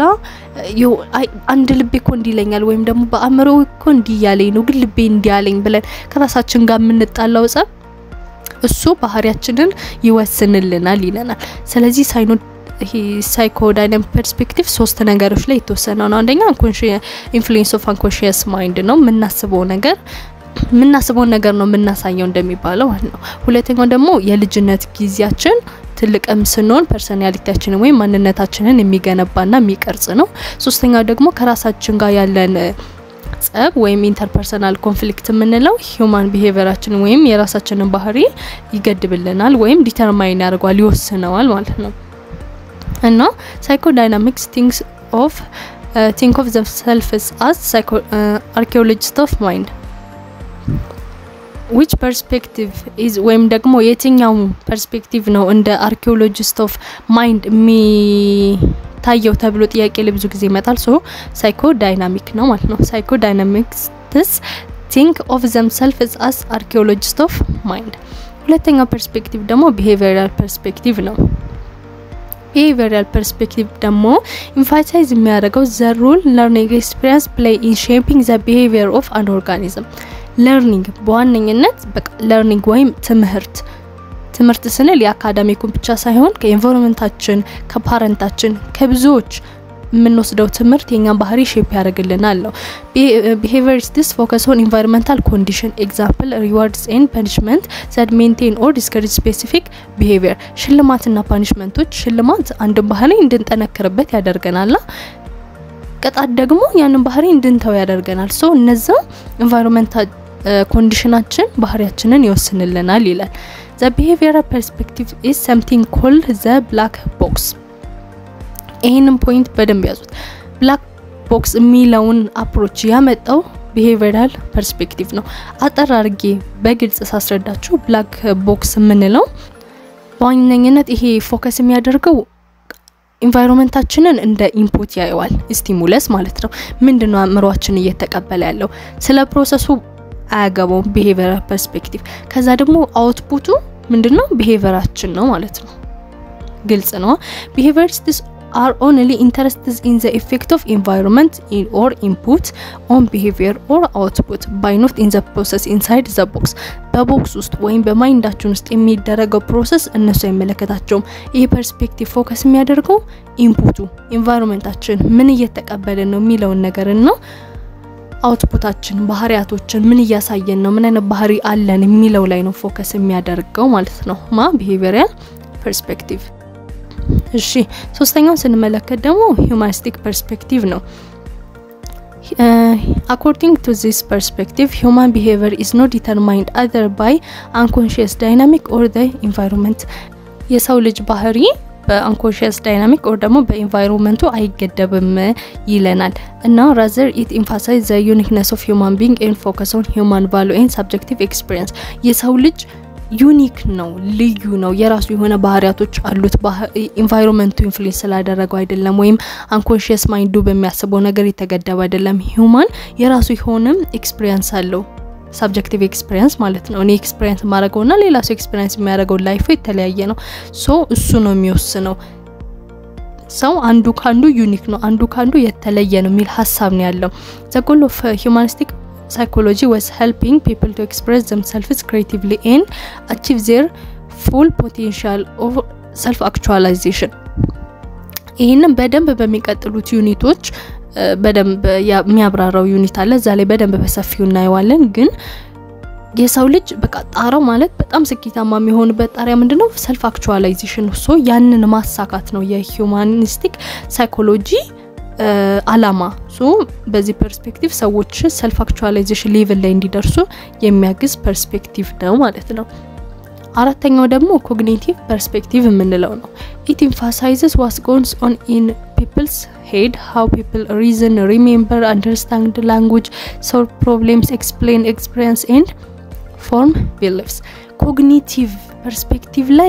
አንድ ልቤ እኮ እንዲለኛል ወይም ደግሞ በአእምሮ እኮ እንዲያለኝ ነው ግን ልቤ እንዲያለኝ ብለን ከራሳችን ጋር የምንጣላው ጸብ እሱ ባህሪያችንን ይወስንልናል ይለናል። ስለዚህ ሳይኖ ይሄ ሳይኮዳይናሚክ ፐርስፔክቲቭ ሶስት ነገሮች ላይ የተወሰነ ነው። አንደኛ ኢንፍሉዌንስ ኦፍ አንኮንሽየስ ማይንድ ነው የምናስበው ነገር የምናስበውን ነገር ነው የምናሳየው እንደሚባለው ማለት ነው። ሁለተኛው ደግሞ የልጅነት ጊዜያችን ትልቅም ስንሆን ፐርሶናሊቲያችንን ወይም ማንነታችንን የሚገነባና የሚቀርጽ ነው። ሶስተኛው ደግሞ ከራሳችን ጋር ያለን ጸብ ወይም ኢንተርፐርሰናል ኮንፍሊክት የምንለው ሂውማን ቢሄቪየራችንን ወይም የራሳችንን ባህሪ ይገድብልናል ወይም ዲተርማይን ያደርገዋል ይወስነዋል ማለት ነው እና ሳይኮዳይናሚክስ ቲንክስ ኦፍ ቲንክ ኦፍ ዘምሰልፍስ አስ አርኪኦሎጂስት ኦፍ ማይንድ ዊች ፐርስፔክቲቭ ኢዝ ወይም ደግሞ የትኛው ፐርስፔክቲቭ ነው እንደ አርኪኦሎጂስት ኦፍ ማይንድ የሚታየው ተብሎ ጥያቄ ላይ ብዙ ጊዜ ይመጣል። ሶ ሳይኮ ዳይናሚክ ነው ማለት ነው። ሳይኮ ዳይናሚክስ ቲንክ ኦፍ ዘምሰልፍስ አስ አርኪኦሎጂስት ኦፍ ማይንድ። ሁለተኛው ፐርስፔክቲቭ ደግሞ ቢሄቪየራል ፐርስፔክቲቭ ነው። ቢሄቪየራል ፐርስፔክቲቭ ደግሞ ኢንፋሳይዝ የሚያደርገው ዘ ሮል ለርኒንግ ኤክስፒሪንስ ፕሌይ ኢን ሼፒንግ ዘ ቢሄቪየር ኦፍ አን ኦርጋኒዝም ለርኒንግ በዋነኝነት በቃ ለርኒንግ ወይም ትምህርት ትምህርት ስንል የአካዳሚኩን ብቻ ሳይሆን ከኤንቫይሮንመንታችን፣ ከፓረንታችን፣ ከብዙዎች የምንወስደው ትምህርት የኛን ባህሪ ሼፕ ያደርግልናል ነው። ቢሄቪየር ኢዝ ዲስ ፎከስ ኦን ኢንቫይሮንመንታል ኮንዲሽን ኤግዛምፕል ሪዋርድስ ኤንድ ፐኒሽመንት ዛት ሜንቴን ኦር ዲስከሬጅ ስፔሲፊክ ቢሄቪየር። ሽልማትና ፓኒሽመንቶች፣ ሽልማት አንድን ባህሪ እንድንጠነክርበት ያደርገናል። ቅጣት ደግሞ ያንን ባህሪ እንድንተው ያደርገናል። ሶ እነዛ ኢንቫይሮንመንታል ኮንዲሽናችን ባህሪያችንን ይወስንልናል ይላል። ዘ ቢሄቪየራል ፐርስፔክቲቭ ኢዝ ሰምቲንግ ኮልድ ዘ ብላክ ቦክስ። ይህንን ፖይንት በደንብ ያዙት። ብላክ ቦክስ የሚለውን አፕሮች ያመጣው ቢሄቪየራል ፐርስፔክቲቭ ነው። አጠር አድርጌ በግልጽ ሳስረዳችሁ ብላክ ቦክስ የምንለው በዋነኝነት ይሄ ፎከስ የሚያደርገው ኢንቫይሮንመንታችንን እንደ ኢንፑት ያየዋል። ስቲሙለስ ማለት ነው። ምንድነው አእምሯችን እየተቀበለ ያለው ስለ ፕሮሰሱ አያገባውም። ቢሄቪየራል ፐርስፔክቲቭ ከዛ ደግሞ አውትፑቱ ምንድነው ቢሄቪየራችን ነው ማለት ነው። ግልጽ ነው። ቢሄቪየሪስቲስ are only interested in the effect of environment in or input on behavior or output by not in the process inside the box በቦክስ ውስጥ ወይም በማይንዳችን ውስጥ የሚደረገው ፕሮሰስ እነሱ አይመለከታቸውም። ይህ ፐርስፔክቲቭ ፎከስ የሚያደርገው ኢንፑቱ ኢንቫይሮንመንታችን ምን እየተቀበልን ነው የሚለውን ነገር ነው። አውትፑታችን ባህሪያቶችን ምን እያሳየን ነው፣ ምን አይነት ባህሪ አለን የሚለው ላይ ነው ፎከስ የሚያደርገው ማለት ነው ማ ቢሄቪየራል ፐርስፔክቲቭ እሺ ሶስተኛውን ስንመለከት ደግሞ ሂውማኒስቲክ ፐርስፔክቲቭ ነው። አኮርዲንግ ቱ ዚስ ፐርስፔክቲቭ ሂውማን ቢሄቪየር ኢዝ ኖት ዲተርማይንድ አዘር ባይ አንኮንሽየስ ዳይናሚክ ኦር ዘ ኢንቫይሮንመንት የሰው ልጅ ባህሪ በአንኮንሽየስ ዳይናሚክ ኦር ደግሞ በኢንቫይሮንመንቱ አይገደብም ይለናል እና ራዘር ኢት ኢንፋሳይዝ ዘ ዩኒክነስ ኦፍ ሂውማን ቢንግ ኤንድ ፎከስ ኦን ሂውማን ቫሉ ኤንድ ሳብጀክቲቭ ኤክስፒሪየንስ የሰው ልጅ ዩኒክ ነው፣ ልዩ ነው። የራሱ የሆነ ባህሪያቶች አሉት። ኢንቫይሮንመንቱ ኢንፍሉዌንስ ስላደረገው አይደለም፣ ወይም አንኮንሽየስ ማይንዱ በሚያስበው ነገር የተገደበ አይደለም። ሂውማን የራሱ የሆነ ኤክስፒሪየንስ አለው። ሳብጀክቲቭ ኤክስፒሪየንስ ማለት ነው። እኔ ኤክስፒሪየንስ የማደርገውና ሌላ ሰው ኤክስፒሪየንስ የሚያደርገው ላይፉ የተለያየ ነው። ሶ እሱ ነው የሚወስነው። ሰው አንዱ ካንዱ ዩኒክ ነው፣ አንዱ ካንዱ የተለየ ነው የሚል ሀሳብ ነው ያለው። ዘ ጎል ኦፍ ሂውማኒስቲክ psychology was helping people to express themselves creatively and achieve their full potential of self actualization ይህንን በደንብ በሚቀጥሉት ዩኒቶች በደንብ የሚያብራራው ዩኒት አለ። እዛ ላይ በደንብ በሰፊው እናየዋለን። ግን የሰው ልጅ በቃ ጣራው ማለት በጣም ስኬታማ የሚሆንበት ጣሪያ ምንድነው? ሰልፍ አክቹዋላይዜሽን ሶ ያንን ማሳካት ነው የሂውማኒስቲክ ሳይኮሎጂ አላማ ሶ በዚህ ፐርስፔክቲቭ ሰዎች ሰልፍ አክቹዋላይዜሽን ሌቭል ላይ እንዲደርሱ የሚያግዝ ፐርስፔክቲቭ ነው ማለት ነው። አራተኛው ደግሞ ኮግኒቲቭ ፐርስፔክቲቭ የምንለው ነው። ኢት ኢንፋሳይዝስ ዋስ ጎንስ ኦን ኢን ፒፕልስ ሄድ ሃው ፒፕል ሪዝን ሪሜምበር አንደርስታንድ ላንጉጅ ሶልቭ ፕሮብሌምስ ኤክስፕሌን ኤክስፒሪየንስ ኤንድ ፎርም ቢሊፍስ ኮግኒቲቭ ፐርስፔክቲቭ ላይ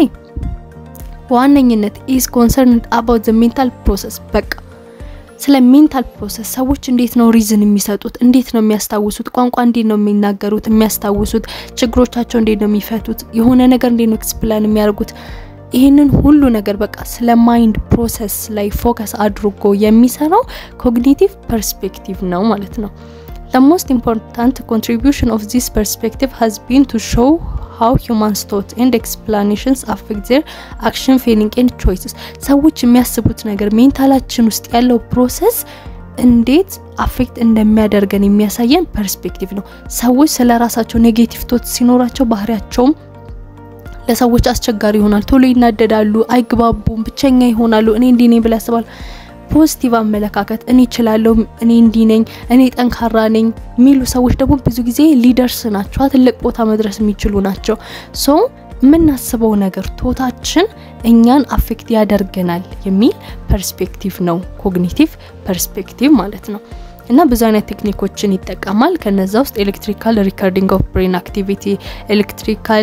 በዋነኝነት ኢዝ ኮንሰርንድ አባውት ዘ ሜንታል ፕሮሰስ በቃ ስለ ሜንታል ፕሮሰስ ሰዎች እንዴት ነው ሪዝን የሚሰጡት? እንዴት ነው የሚያስታውሱት? ቋንቋ እንዴት ነው የሚናገሩት የሚያስታውሱት? ችግሮቻቸው እንዴት ነው የሚፈቱት? የሆነ ነገር እንዴት ነው ኤክስፕላን የሚያደርጉት? ይህንን ሁሉ ነገር በቃ ስለ ማይንድ ፕሮሰስ ላይ ፎከስ አድርጎ የሚሰራው ኮግኒቲቭ ፐርስፔክቲቭ ነው ማለት ነው። The most important contribution of this perspective has been to show how humans thought and explanations affect their action, feeling and choices. ሰዎች የሚያስቡት ነገር ሜንታላችን ውስጥ ያለው ፕሮሰስ እንዴት አፌክት እንደሚያደርገን የሚያሳየን ፐርስፔክቲቭ ነው። ሰዎች ስለ ራሳቸው ኔጌቲቭ ቶት ሲኖራቸው ባህሪያቸውም ለሰዎች አስቸጋሪ ይሆናል። ቶሎ ይናደዳሉ፣ አይግባቡም፣ ብቸኛ ይሆናሉ። እኔ እንዲህ ነኝ ብለው ያስባሉ። ፖዚቲቭ አመለካከት እኔ እችላለሁ፣ እኔ እንዲህ ነኝ፣ እኔ ጠንካራ ነኝ የሚሉ ሰዎች ደግሞ ብዙ ጊዜ ሊደርስ ናቸው፣ ትልቅ ቦታ መድረስ የሚችሉ ናቸው። ሶ የምናስበው ነገር ቶታችን እኛን አፌክት ያደርገናል የሚል ፐርስፔክቲቭ ነው ኮግኒቲቭ ፐርስፔክቲቭ ማለት ነው። እና ብዙ አይነት ቴክኒኮችን ይጠቀማል። ከነዛ ውስጥ ኤሌክትሪካል ሪከርዲንግ ኦፍ ብሬን አክቲቪቲ፣ ኤሌክትሪካል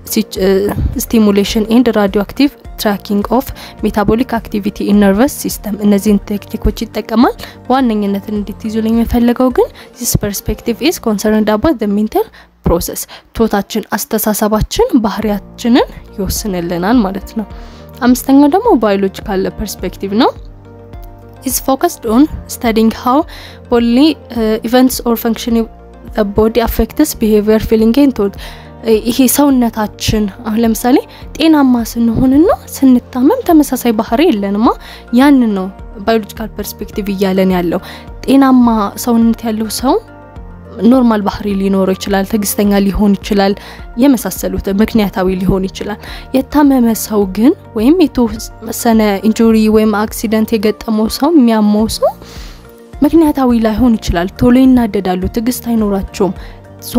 ስቲሙሌሽን ኤንድ ራዲዮ አክቲቭ ትራኪንግ ኦፍ ሜታቦሊክ አክቲቪቲ ኢን ነርቨስ ሲስተም እነዚህን ቴክኒኮች ይጠቀማል። በዋነኝነት እንድትይዙ ላይ የሚፈልገው ግን ዚስ ፐርስፔክቲቭ ኢዝ ኮንሰርንድ አባት ዘ ሜንታል ፕሮሰስ ቶታችን፣ አስተሳሰባችን፣ ባህሪያችንን ይወስንልናል ማለት ነው። አምስተኛው ደግሞ ባዮሎጂካል ፐርስፔክቲቭ ነው is focused on studying how bodily uh, events or functioning the body affects behavior feeling and thought ይሄ ሰውነታችን አሁን ለምሳሌ ጤናማ ስንሆንና ስንታመም ተመሳሳይ ባህሪ የለንማ። ያንን ነው ባዮሎጂካል ፐርስፔክቲቭ እያለን ያለው ጤናማ ሰውነት ያለው ሰው ኖርማል ባህሪ ሊኖረው ይችላል፣ ትዕግስተኛ ሊሆን ይችላል፣ የመሳሰሉት ምክንያታዊ ሊሆን ይችላል። የታመመ ሰው ግን ወይም የተወሰነ ኢንጁሪ ወይም አክሲደንት የገጠመው ሰው የሚያመው ሰው ምክንያታዊ ላይሆን ይችላል። ቶሎ ይናደዳሉ፣ ትዕግስት አይኖራቸውም። ሶ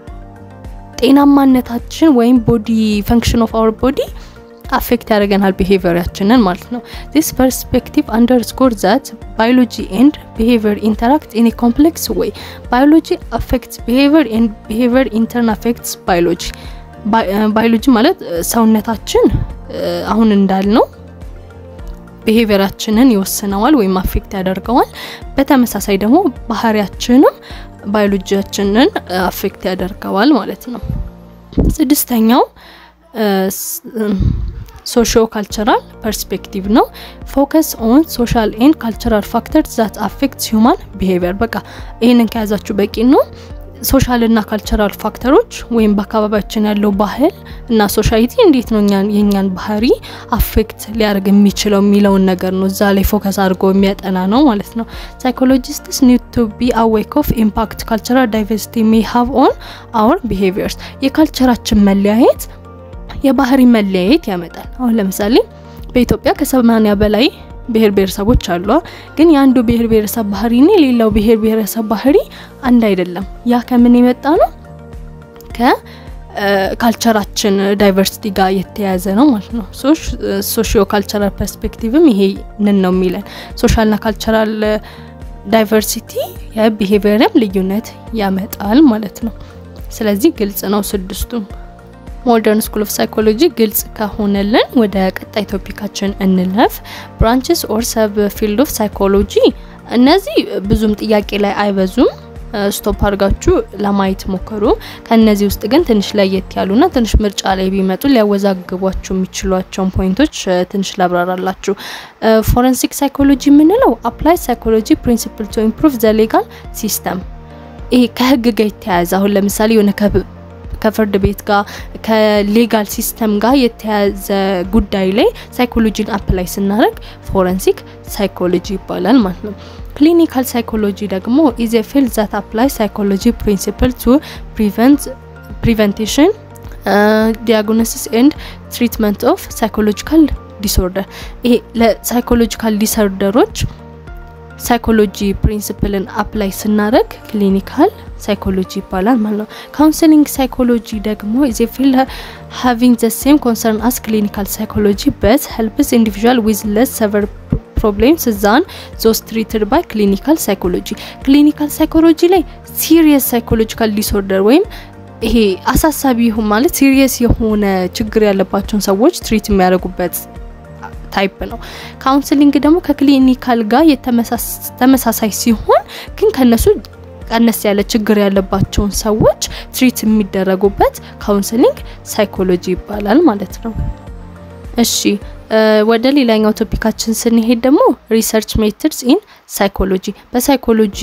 ጤናማነታችን ወይም ቦዲ ፈንክሽን ኦፍ አወር ቦዲ አፌክት ያደርገናል ቢሄቪየራችንን ማለት ነው። ዲስ ፐርስፔክቲቭ አንደርስኮር ዛት ባዮሎጂ ኤንድ ቢሄቪየር ኢንተራክት ኢን ኮምፕሌክስ ወይ ባዮሎጂ አፌክትስ ቢሄቪየር ኤንድ ቢሄቪየር ኢንተርን አፌክትስ ባዮሎጂ። ባዮሎጂ ማለት ሰውነታችን አሁን እንዳልነው ቢሄቪየራችንን ይወስነዋል ወይም አፌክት ያደርገዋል። በተመሳሳይ ደግሞ ባህሪያችንም ባዮሎጂያችንን አፌክት ያደርገዋል ማለት ነው። ስድስተኛው ሶሾ ካልቸራል ፐርስፔክቲቭ ነው። ፎከስ ኦን ሶሻል ኤንድ ካልቸራል ፋክተር ዛት አፌክትስ ሂውማን ቢሄቪየር። በቃ ይህንን ከያዛችሁ በቂ ነው። ሶሻል እና ካልቸራል ፋክተሮች ወይም በአካባቢያችን ያለው ባህል እና ሶሳይቲ እንዴት ነው የእኛን ባህሪ አፌክት ሊያደርግ የሚችለው የሚለውን ነገር ነው እዛ ላይ ፎከስ አድርጎ የሚያጠና ነው ማለት ነው። ሳይኮሎጂስትስ ኒድ ቱ ቢ አዌክ ኦፍ ኢምፓክት ካልቸራል ዳይቨርሲቲ ሜይ ሃቭ ኦን አወር ቢሄቪየርስ። የካልቸራችን መለያየት የባህሪ መለያየት ያመጣል። አሁን ለምሳሌ በኢትዮጵያ ከሰማኒያ በላይ ብሔር ብሔረሰቦች አሉ። ግን የአንዱ ብሔር ብሔረሰብ ባህሪና የሌላው ብሔር ብሔረሰብ ባህሪ አንድ አይደለም። ያ ከምን የመጣ ነው? ከካልቸራችን ዳይቨርሲቲ ጋር የተያያዘ ነው ማለት ነው። ሶሺዮ ካልቸራል ፐርስፔክቲቭም ይሄንን ነው የሚለን። ሶሻልና ካልቸራል ዳይቨርሲቲ የቢሄቪየርም ልዩነት ያመጣል ማለት ነው። ስለዚህ ግልጽ ነው ስድስቱም። ሞደርን ስኩል ኦፍ ሳይኮሎጂ ግልጽ ከሆነልን ወደ ቀጣይ ቶፒካችን እንለፍ። ብራንችስ ኦር ሰብ ፊልድ ኦፍ ሳይኮሎጂ እነዚህ ብዙም ጥያቄ ላይ አይበዙም። ስቶፕ አድርጋችሁ ለማየት ሞክሩ። ከእነዚህ ውስጥ ግን ትንሽ ለየት ያሉና ትንሽ ምርጫ ላይ ቢመጡ ሊያወዛግቧችሁ የሚችሏቸውን ፖይንቶች ትንሽ ላብራራላችሁ። ፎረንሲክ ሳይኮሎጂ የምንለው አፕላይ ሳይኮሎጂ ፕሪንሲፕል ቱ ኢምፕሩቭ ዘ ሌጋል ሲስተም ይሄ ከህግ ጋር የተያያዘ አሁን ለምሳሌ የሆነ ከፍርድ ቤት ጋር ከሌጋል ሲስተም ጋር የተያዘ ጉዳይ ላይ ሳይኮሎጂን አፕላይ ስናደርግ ፎረንሲክ ሳይኮሎጂ ይባላል ማለት ነው። ክሊኒካል ሳይኮሎጂ ደግሞ ኢዝ ፊልድ ዛት አፕላይ ሳይኮሎጂ ፕሪንሲፕል ቱ ፕሪቨንቴሽን ዲያግኖሲስ ኤንድ ትሪትመንት ኦፍ ሳይኮሎጂካል ዲስኦርደር ይሄ ለሳይኮሎጂካል ዲስኦርደሮች ሳይኮሎጂ ፕሪንሲፕልን አፕላይ ስናደረግ ክሊኒካል ሳይኮሎጂ ይባላል ማለት ነው። ካውንስሊንግ ሳይኮሎጂ ደግሞ ኢዝ ፊልድ ሃቪንግ ዘ ሴም ኮንሰርን አስ ክሊኒካል ሳይኮሎጂ በት ሄልፕስ ኢንዲቪዥዋል ዊዝ ለስ ሰቨር ፕሮብሌምስ ዛን ዞስ ትሪትድ ባይ ክሊኒካል ሳይኮሎጂ። ክሊኒካል ሳይኮሎጂ ላይ ሲሪየስ ሳይኮሎጂካል ዲስኦርደር ወይም ይሄ አሳሳቢ ይሁን ማለት ሲሪየስ የሆነ ችግር ያለባቸውን ሰዎች ትሪት የሚያደርጉበት ታይፕ ነው። ካውንስሊንግ ደግሞ ከክሊኒካል ጋር ተመሳሳይ ሲሆን ግን ከነሱ ቀነስ ያለ ችግር ያለባቸውን ሰዎች ትሪት የሚደረጉበት ካውንስሊንግ ሳይኮሎጂ ይባላል ማለት ነው። እሺ ወደ ሌላኛው ቶፒካችን ስንሄድ ደግሞ ሪሰርች ሜትድስ ኢን ሳይኮሎጂ በሳይኮሎጂ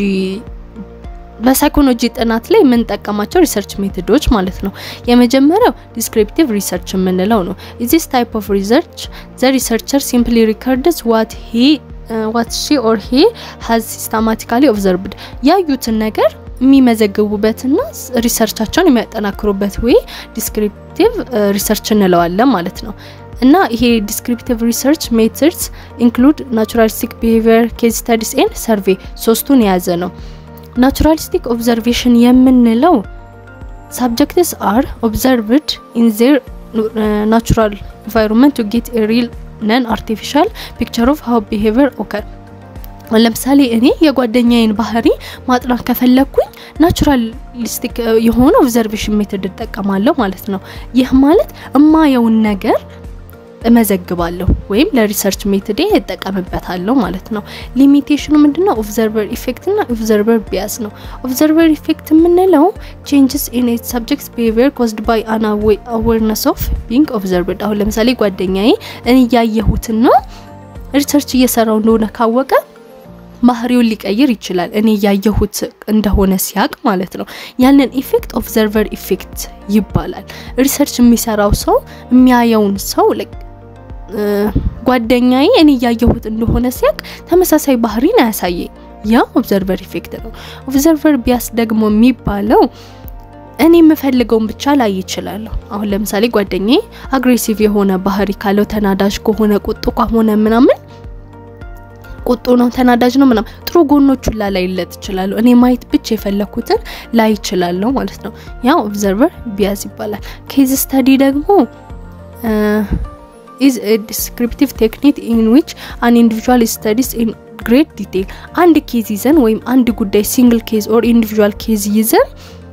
በሳይኮሎጂ ጥናት ላይ የምንጠቀማቸው ሪሰርች ሜቶዶች ማለት ነው። የመጀመሪያው ዲስክሪፕቲቭ ሪሰርች የምንለው ነው። ዚስ ታይፕ ኦፍ ሪሰርች ዘ ሪሰርቸር ሲምፕሊ ሪከርድስ ዋት ሂ ዋት ሺ ኦር ሂ ሀዝ ሲስተማቲካሊ ኦብዘርቭድ ያዩትን ነገር የሚመዘግቡበትና ሪሰርቻቸውን የሚያጠናክሩበት ወይ ዲስክሪፕቲቭ ሪሰርች እንለዋለን ማለት ነው። እና ይሄ ዲስክሪፕቲቭ ሪሰርች ሜትድስ ኢንክሉድ ናቹራሊስቲክ ቢሄቪየር ኬዝ ስታዲስ ኤንድ ሰርቬይ ሶስቱን የያዘ ነው። ናቹራሊስቲክ ኦብዘርቬሽን የምንለው ሳብጀክትስ አር ኦብዘርቭድ ኢን ዜር ናቹራል ኢንቫይሮንመንት ቱ ጌት ሪል ነን አርቲፊሻል ፒክቸር ኦፍ ሀው ቢሄቪየር ኦከር። ለምሳሌ እኔ የጓደኛዬን ባህሪ ማጥናት ከፈለግኩኝ ናቹራሊስቲክ የሆነ ኦብዘርቬሽን ሜትድ እጠቀማለሁ ማለት ነው። ይህ ማለት እማየውን ነገር እመዘግባለሁ ወይም ለሪሰርች ሜትዴ እጠቀምበታለሁ ማለት ነው። ሊሚቴሽኑ ምንድነው? ኦብዘርቨር ኢፌክት እና ኦብዘርቨር ቢያስ ነው። ኦብዘርቨር ኢፌክት የምንለው ቼንጅስ ኢን ኤ ሰብጀክት ቢሄቪየር ኮዝድ ባይ አን አዌርነስ ኦፍ ቢንግ ኦብዘርቭድ። አሁን ለምሳሌ ጓደኛዬ እኔ እያየሁትና ሪሰርች እየሰራው እንደሆነ ካወቀ ባህሪውን ሊቀይር ይችላል። እኔ እያየሁት እንደሆነ ሲያቅ ማለት ነው። ያንን ኢፌክት ኦብዘርቨር ኢፌክት ይባላል። ሪሰርች የሚሰራው ሰው የሚያየውን ሰው ጓደኛዬ እኔ እያየሁት እንደሆነ ሲያቅ ተመሳሳይ ባህሪን አያሳየኝ። ያ ኦብዘርቨር ኢፌክት ነው። ኦብዘርቨር ቢያስ ደግሞ የሚባለው እኔ የምፈልገውን ብቻ ላይ ይችላለሁ። አሁን ለምሳሌ ጓደኛዬ አግሬሲቭ የሆነ ባህሪ ካለው ተናዳጅ ከሆነ ቁጡ ከሆነ ምናምን ቁጡ ነው ተናዳጅ ነው ምናምን ጥሩ ጎኖቹን ላላይለት ይችላሉ። እኔ ማየት ብቻ የፈለኩትን ላይ ይችላለሁ ማለት ነው። ያ ኦብዘርቨር ቢያዝ ይባላል። ኬዝ ስተዲ ደግሞ ኢዝ ዲስክሪፕቲቭ ቴክኒክ ኢን ዊች አን ኢንዲቪጁዋል ስተዲስ ኢን ግሬት ዲቴይል አንድ ኬዝ ይዘን ወይም አንድ ጉዳይ ሲንግል ኬዝ ኦር ኢንዲቪጁዋል ኬዝ ይዘን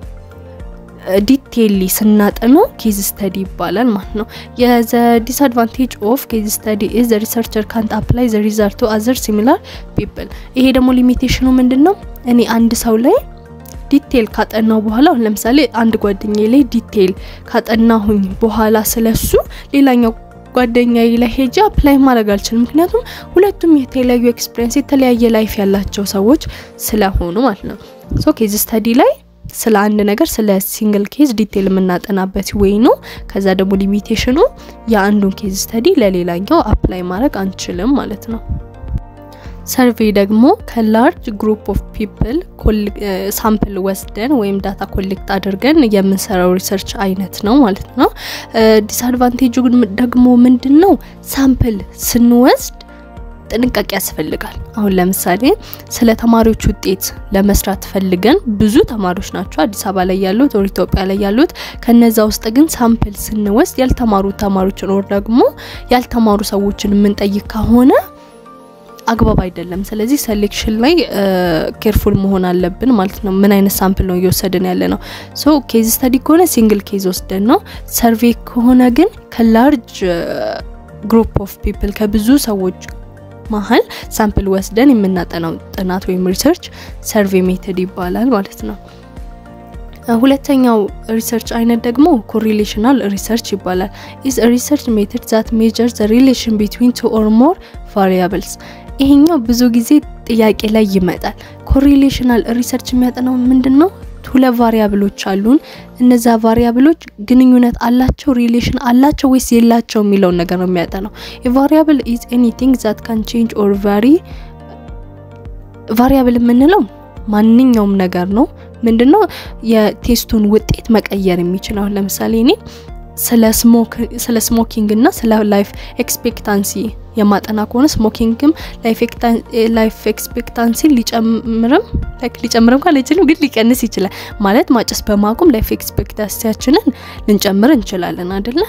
ዲቴይሊ ስናጠነው ኬዝ ስተዲ ይባላል ማለት ነው። የዘ ዲስአድቫንቴጅ ኦፍ ኬዝ ስተዲ ኢዝ ዘ ሪሰርቸር ካንት አፕላይ ዘ ሪዛልት ቱ አዘር ሲሚላር ፒፕል። ይሄ ደግሞ ሊሚቴሽኑ ምንድን ነው? እኔ አንድ ሰው ላይ ዲቴይል ካጠናው በኋላ አሁን ለምሳሌ አንድ ጓደኛዬ ላይ ዲቴይል ካጠናሁኝ በኋላ ስለሱ ሌላኛው ጓደኛዬ ላይ ሄጄ አፕላይ ማድረግ አልችልም። ምክንያቱም ሁለቱም የተለያዩ ኤክስፒሪየንስ የተለያየ ላይፍ ያላቸው ሰዎች ስለሆኑ ማለት ነው። ሶ ኬዝ ስተዲ ላይ ስለ አንድ ነገር ስለ ሲንግል ኬዝ ዲቴይል የምናጠናበት ወይ ነው። ከዛ ደግሞ ሊሚቴሽኑ የአንዱን ኬዝ ስተዲ ለሌላኛው አፕላይ ማድረግ አንችልም ማለት ነው። ሰርቬይ ደግሞ ከላርጅ ግሩፕ ኦፍ ፒፕል ሳምፕል ወስደን ወይም ዳታ ኮሌክት አድርገን የምንሰራው ሪሰርች አይነት ነው ማለት ነው። ዲስአድቫንቴጁ ደግሞ ምንድን ነው? ሳምፕል ስንወስድ ጥንቃቄ ያስፈልጋል። አሁን ለምሳሌ ስለ ተማሪዎች ውጤት ለመስራት ፈልገን ብዙ ተማሪዎች ናቸው አዲስ አበባ ላይ ያሉት ኦር ኢትዮጵያ ላይ ያሉት። ከነዛ ውስጥ ግን ሳምፕል ስንወስድ ያልተማሩ ተማሪዎችን ኦር ደግሞ ያልተማሩ ሰዎችን የምንጠይቅ ከሆነ አግባብ አይደለም። ስለዚህ ሴሌክሽን ላይ ኬርፉል መሆን አለብን ማለት ነው። ምን አይነት ሳምፕል ነው እየወሰድን ያለ ነው። ሶ ኬዝ ስተዲ ከሆነ ሲንግል ኬዝ ወስደን ነው። ሰርቬይ ከሆነ ግን ከላርጅ ግሩፕ ኦፍ ፒፕል ከብዙ ሰዎች መሀል ሳምፕል ወስደን የምናጠናው ጥናት ወይም ሪሰርች ሰርቬይ ሜተድ ይባላል ማለት ነው። ሁለተኛው ሪሰርች አይነት ደግሞ ኮሪሌሽናል ሪሰርች ይባላል። ኢዝ ሪሰርች ሜተድ ዛት ሜጀር ዘ ሪሌሽን ቢትዊን ቱ ኦር ሞር ቫሪያብልስ። ይሄኛው ብዙ ጊዜ ጥያቄ ላይ ይመጣል። ኮሪሌሽናል ሪሰርች የሚያጠናው ምንድን ነው? ሁለት ቫሪያብሎች አሉን። እነዛ ቫሪያብሎች ግንኙነት አላቸው፣ ሪሌሽን አላቸው ወይስ የላቸው የሚለውን ነገር ነው የሚያጠናው። የቫሪያብል ኢዝ ኤኒቲንግ ዛት ካን ቼንጅ ኦር ቫሪ። ቫሪያብል የምንለው ማንኛውም ነገር ነው። ምንድነው የቴስቱን ውጤት መቀየር የሚችል አሁን ለምሳሌ እኔ ስለ ስሞኪንግ እና ስለ ላይፍ ኤክስፔክታንሲ የማጠና ከሆነ ስሞኪንግም ላይፍ ኤክስፔክታንሲ ሊጨምርም ሊጨምርም ካል አይችልም፣ ግን ሊቀንስ ይችላል። ማለት ማጨስ በማቆም ላይፍ ኤክስፔክታንሲያችንን ልንጨምር እንችላለን አደለ?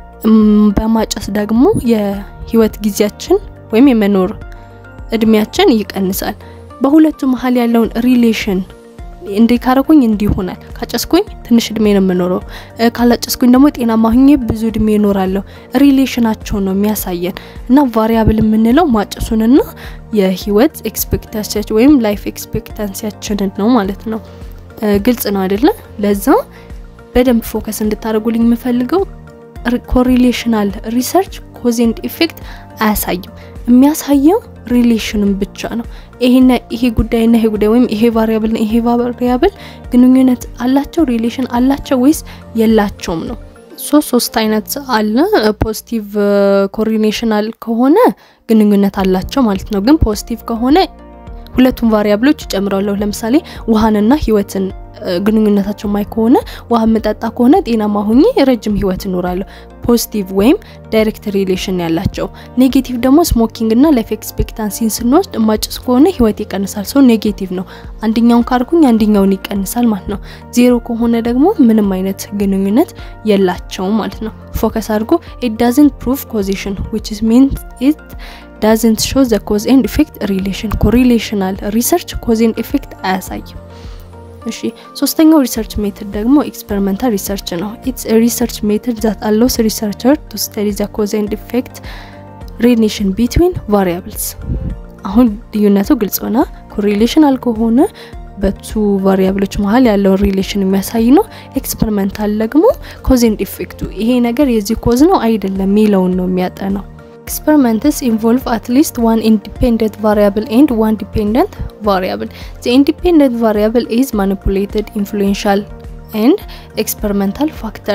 በማጨስ ደግሞ የህይወት ጊዜያችን ወይም የመኖር እድሜያችን ይቀንሳል። በሁለቱ መሀል ያለውን ሪሌሽን እንዴ ካረኩኝ እንዲህ ይሆናል። ካጨስኩኝ ትንሽ እድሜ ነው የምኖረው፣ ካላጨስኩኝ ደግሞ ጤናማ ሁኜ ብዙ እድሜ እኖራለሁ። ሪሌሽናቸው ነው የሚያሳየን እና ቫሪያብል የምንለው ማጨሱንና የህይወት ኤክስፔክታንሲያችን ወይም ላይፍ ኤክስፔክታንሲያችንን ነው ማለት ነው። ግልጽ ነው አይደለ? ለዛ በደንብ ፎከስ እንድታደርጉልኝ የምፈልገው ኮሪሌሽናል ሪሰርች ኮዝ ኤንድ ኢፌክት አያሳይም። የሚያሳየው ሪሌሽንን ብቻ ነው። ይሄና ይሄ ጉዳይና ይሄ ጉዳይ ወይም ይሄ ቫሪያብል ይሄ ቫሪያብል ግንኙነት አላቸው ሪሌሽን አላቸው ወይስ የላቸውም ነው። ሶስት ሶስት አይነት አለ። ፖዚቲቭ ኮሪሌሽናል ከሆነ ግንኙነት አላቸው ማለት ነው። ግን ፖዚቲቭ ከሆነ ሁለቱም ቫሪያብሎች ይጨምራለሁ። ለምሳሌ ውሃንና ህይወትን ግንኙነታቸው ማይ ከሆነ ውሃ የምጠጣ ከሆነ ጤናማ ሁኜ ረጅም ህይወት እኖራለሁ። ፖዚቲቭ ወይም ዳይሬክት ሪሌሽን ያላቸው። ኔጌቲቭ ደግሞ ስሞኪንግ እና ላይፍ ኤክስፔክታንሲን ስንወስድ ማጭስ ከሆነ ህይወት ይቀንሳል። ሰው ኔጌቲቭ ነው። አንደኛውን ካርኩኝ አንደኛውን ይቀንሳል ማለት ነው። ዜሮ ከሆነ ደግሞ ምንም አይነት ግንኙነት የላቸውም ማለት ነው። ፎከስ አድርጎ ኢት ዳዝንት ፕሩቭ ኮዜሽን ዊች ሚንስ ኢት ዳዝንት ሾ ዘ ኮዝ ኤንድ ኢፌክት ሪሌሽን። ኮሪሌሽናል ሪሰርች ኮዝ ኤንድ ኢፌክት አያሳይም። እሺ ሶስተኛው ሪሰርች ሜትድ ደግሞ ኤክስፐሪመንታል ሪሰርች ነው። ኢትስ ሪሰርች ሜትድ ዛት አሎስ ሪሰርቸር ቱ ስተዲ ዘ ኮዝ ኤንድ ኢፌክት ሪሌሽን ቢትዊን ቫሪያብልስ። አሁን ልዩነቱ ግልጽ ሆና ኮሪሌሽናል ከሆነ በቱ ቫሪያብሎች መሀል ያለውን ሪሌሽን የሚያሳይ ነው። ኤክስፐሪመንታል ደግሞ ኮዝ ኤንድ ኢፌክቱ ይሄ ነገር የዚህ ኮዝ ነው አይደለም የሚለውን ነው የሚያጠናው። Experiments involve at least one independent variable and one dependent variable. The independent variable is manipulated, influential, and experimental factor.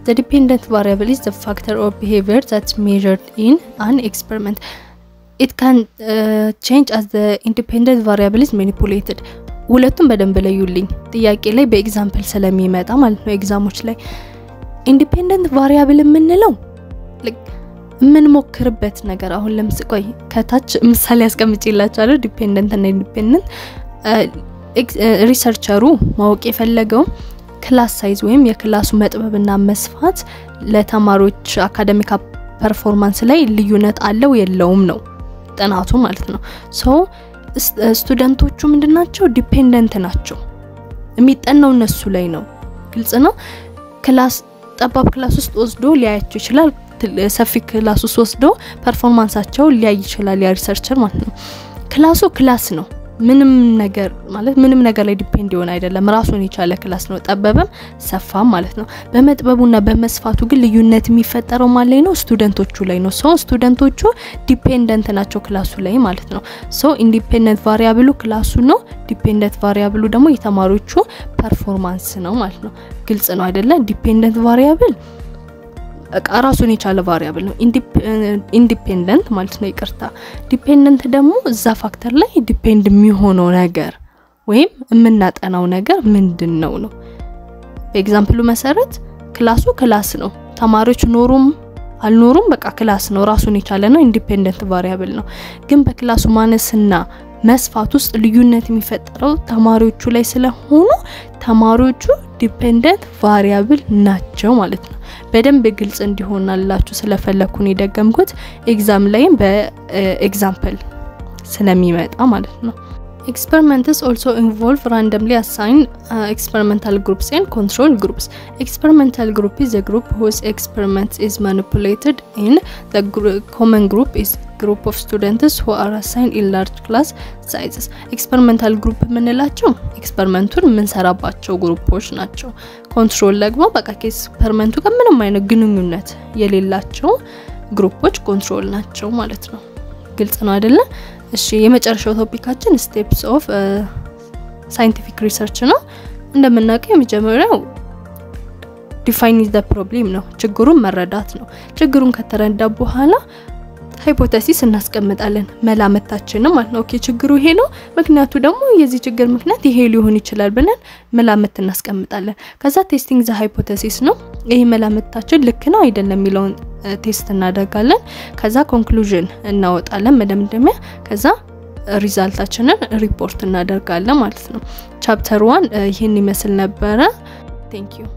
ዘ ዲፔንደንት ቫሪያብል ኢዝ ዘ ፋክተር ኦር ቢሄቪየር ዛት ሜዥርድ ኢን አን ኤክስፐሪመንት ኢት ካን ቼንጅ አስ ዘ ኢንዲፔንደንት ቫሪያብል ኢዝ ማኒፑሌትድ። ሁለቱም በደንብ ለዩልኝ። ጥያቄ ላይ በኤግዛምፕል ስለሚመጣ ማለት ነው ኤግዛሞች ላይ ኢንዲፔንደንት ቫሪያብል የምንለው የምንሞክርበት ነገር አሁን ለምስ ቆይ ከታች ምሳሌ ያስቀምጭላችኋለሁ። ዲፔንደንት እና ኢንዲፔንደንት ሪሰርቸሩ ማወቅ የፈለገው ክላስ ሳይዝ ወይም የክላሱ መጥበብና መስፋት ለተማሪዎች አካደሚክ ፐርፎርማንስ ላይ ልዩነት አለው የለውም ነው ጥናቱ ማለት ነው። ሶ ስቱደንቶቹ ምንድን ናቸው? ዲፔንደንት ናቸው። የሚጠናው እነሱ ላይ ነው። ግልጽ ነው። ክላስ ጠባብ ክላስ ውስጥ ወስዶ ሊያያቸው ይችላል። ሰፊ ክላስ ውስጥ ወስዶ ፐርፎርማንሳቸው ሊያይ ይችላል። ያ ሪሰርቸር ማለት ነው። ክላሱ ክላስ ነው። ምንም ነገር ማለት ምንም ነገር ላይ ዲፔንድ ይሆን አይደለም። ራሱን የቻለ ክላስ ነው። ጠበበም ሰፋም ማለት ነው። በመጥበቡና በመስፋቱ ግን ልዩነት የሚፈጠረው ማን ላይ ነው? ስቱደንቶቹ ላይ ነው። ሰው ስቱደንቶቹ ዲፔንደንት ናቸው ክላሱ ላይ ማለት ነው። ሶ ኢንዲፔንደንት ቫሪያብሉ ክላሱ ነው። ዲፔንደንት ቫሪያብሉ ደግሞ የተማሪዎቹ ፐርፎርማንስ ነው ማለት ነው። ግልጽ ነው አይደለ? ዲፔንደንት ቫሪያብል እቃ ራሱን የቻለ ቫሪያብል ነው። ኢንዲፔንደንት ማለት ነው። ይቅርታ ዲፔንደንት ደግሞ እዛ ፋክተር ላይ ዲፔንድ የሚሆነው ነገር ወይም የምናጠናው ነገር ምንድን ነው ነው። በኤግዛምፕሉ መሰረት ክላሱ ክላስ ነው። ተማሪዎች ኖሩም አልኖሩም በቃ ክላስ ነው፣ ራሱን የቻለ ነው። ኢንዲፔንደንት ቫሪያብል ነው። ግን በክላሱ ማነስና መስፋት ውስጥ ልዩነት የሚፈጠረው ተማሪዎቹ ላይ ስለሆኑ ተማሪዎቹ ዲፔንደንት ቫሪያብል ናቸው ማለት ነው። በደንብ ግልጽ እንዲሆናላችሁ ስለፈለኩን የደገምኩት ኤግዛም ላይም በኤግዛምፕል ስለሚመጣ ማለት ነው። ኤክስፐሪመንትስ ኦልሶ ኢንቮልቭ ራንደምሊ አሳይን ኤክስፐሪመንታል ግሩፕስ ኤንድ ኮንትሮል ግሩፕስ ኤክስፐሪመንታል ግሩፕ ኢዝ a group whose experiment is manipulated in the common group is group of students who are assigned in large class sizes ኤክስፐሪመንታል ግሩፕ የምንላቸው ኤክስፐሪመንቱን የምንሰራባቸው ግሩፖች ናቸው። ኮንትሮል ደግሞ በቃ ከኤክስፐሪመንቱ ጋር ምንም አይነት ግንኙነት የሌላቸው ግሩፖች ኮንትሮል ናቸው ማለት ነው። ግልጽ ነው አይደለ? እሺ የመጨረሻው ቶፒካችን ስቴፕስ ኦፍ ሳይንቲፊክ ሪሰርች ነው። እንደምናውቀው የመጀመሪያው ዲፋይን ዘ ፕሮብሌም ነው፣ ችግሩን መረዳት ነው። ችግሩን ከተረዳ በኋላ ሃይፖተሲስ እናስቀምጣለን መላምታችንም ማለት ነው። ኦኬ ችግሩ ይሄ ነው፣ ምክንያቱ ደግሞ የዚህ ችግር ምክንያት ይሄ ሊሆን ይችላል ብለን መላምት እናስቀምጣለን። ከዛ ቴስቲንግ ዘ ሃይፖተሲስ ነው። ይሄ መላምታችን ልክ ነው አይደለም የሚለውን ቴስት እናደርጋለን። ከዛ ኮንክሉዥን እናወጣለን መደምደሚያ። ከዛ ሪዛልታችንን ሪፖርት እናደርጋለን ማለት ነው። ቻፕተር ዋን ይህን ይመስል ነበረ። ቴንክ ዩ